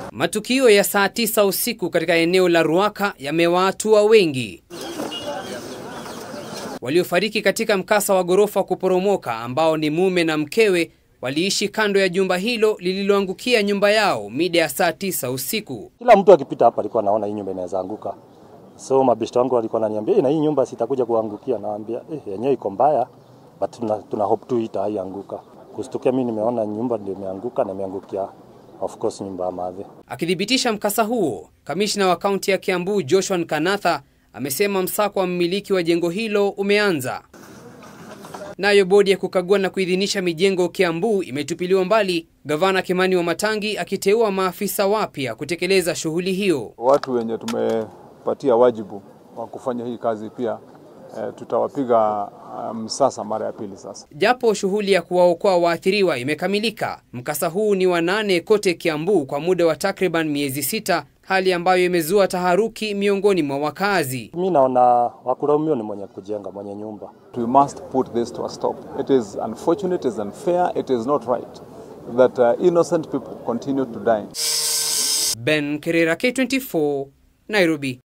Matukio ya saa tisa usiku katika eneo la Ruaka yamewaatua wengi waliofariki katika mkasa wa ghorofa kuporomoka ambao ni mume na mkewe waliishi kando ya jumba hilo lililoangukia nyumba yao mida ya saa tisa usiku. Kila mtu akipita hapa alikuwa anaona hii nyumba inaweza anguka. So mabeshte wangu walikuwa wananiambia "Eh, na hii nyumba sitakuja kuangukia. Nawaambia eh, yenyewe iko mbaya but tuna, tuna hope tu itaianguka. Kustukia mimi nimeona nyumba ndio imeanguka na imeangukia of course nyumba ya madhe. Akithibitisha mkasa huo, kamishna wa kaunti ya Kiambu Joshua Nkanatha amesema msako wa mmiliki wa jengo hilo umeanza. Nayo bodi ya kukagua na kuidhinisha mijengo Kiambu imetupiliwa mbali, gavana Kimani Wamatangi akiteua maafisa wapya kutekeleza shughuli hiyo. Watu wenye tumepatia wajibu wa kufanya hii kazi pia e, tutawapiga msasa mara ya pili sasa. Japo shughuli ya kuwaokoa waathiriwa imekamilika, mkasa huu ni wa nane kote Kiambu kwa muda wa takriban miezi sita, hali ambayo imezua taharuki miongoni mwa wakazi. Mimi naona wakulaumiwa ni mwenye kujenga, mwenye nyumba. We must put this to a stop. It is unfortunate, it is unfair, it is not right that uh, innocent people continue to die. Ben Kerera, K24, Nairobi.